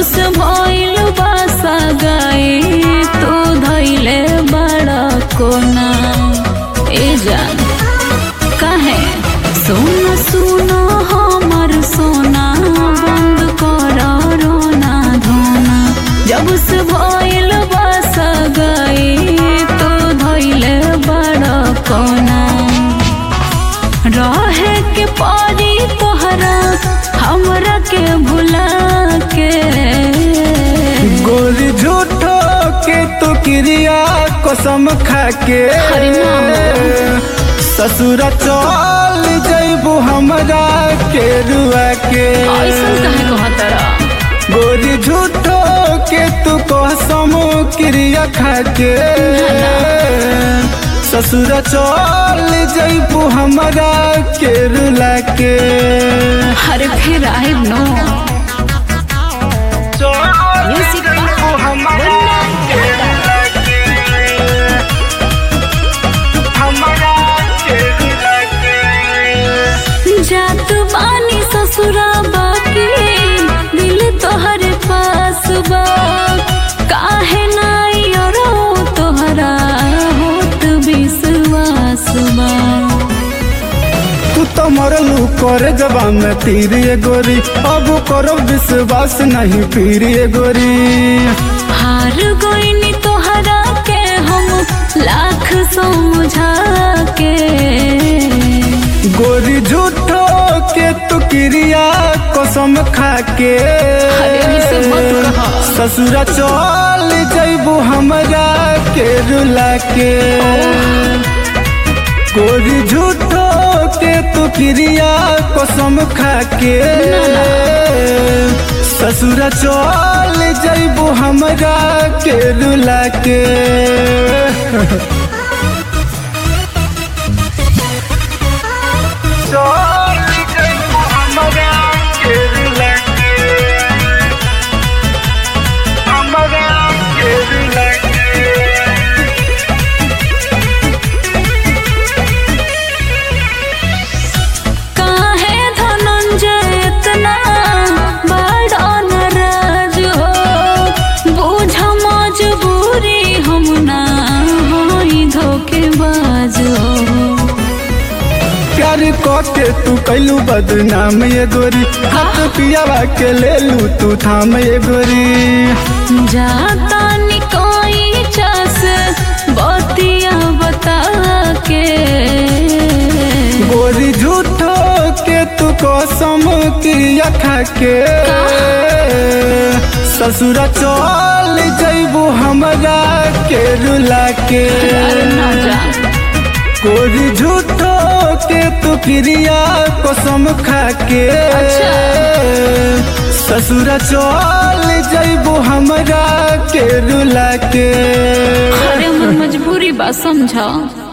जब से भइल बासा गई तू धैले बड़ा कोना ए जान काहे सोना सुना हमर सोना बंद कर रोना धोना जब से भइल बासा गई तू धैले बड़ा कोना रहे के पारी तोहरा हमरा के भुला के गोरी झूठो के तो क्रिया कसम खा के हरि नाम। ससुर चल जैबू हमरा के रुआ के ऐसन काहे कहतरा गोरी झूठो के तू कसम क्रिया खा के ससुर चल जैबू हमरा के रुला के अरे फिर आए नो म्यूजिक हमरा के रुला के हमरा के रुला के जात बानी ससुरा बाकी दिल तोहरे पास बा काहे नाई और तोहरा होत विश्वास बा तू तो मरलू कर जबा में तीर ये गोरी अब करो विश्वास नहीं पीर ये गोरी हार गईनी तोहरा के हम लाख समझा के गोरी झूठो के तू क्रिया कसम खा के अरे ऐसे मत कहा। ससुरा चल जैबू हमरा के रुला के गोरी झूठो के तू क्रिया कसम खा के ससुरा चल जैबू हमरा के रुला के चल जैबू हमरा के रुला के हमरा के रुला के काहे धनंजय इतना बड़ा नाराज हो बुझ मजबूरी हम ना होई धोखेबाज हो प्यार के तू कैलू बदनाम ये गोरी हाथ पियावा के ले लू तू थाम ये गोरी जाता निकोई चस बतिया बता के गोरी झूठो के तू कसम क्रिया खा के ससुरा चल जैबू हमरा के रुला के अरे ना जा गोरी झूठो के तू क्रिया कसम खा के अच्छा। ससुरा चल जैबू हमरा के रुला के अरे हमर मजबूरी बा समझा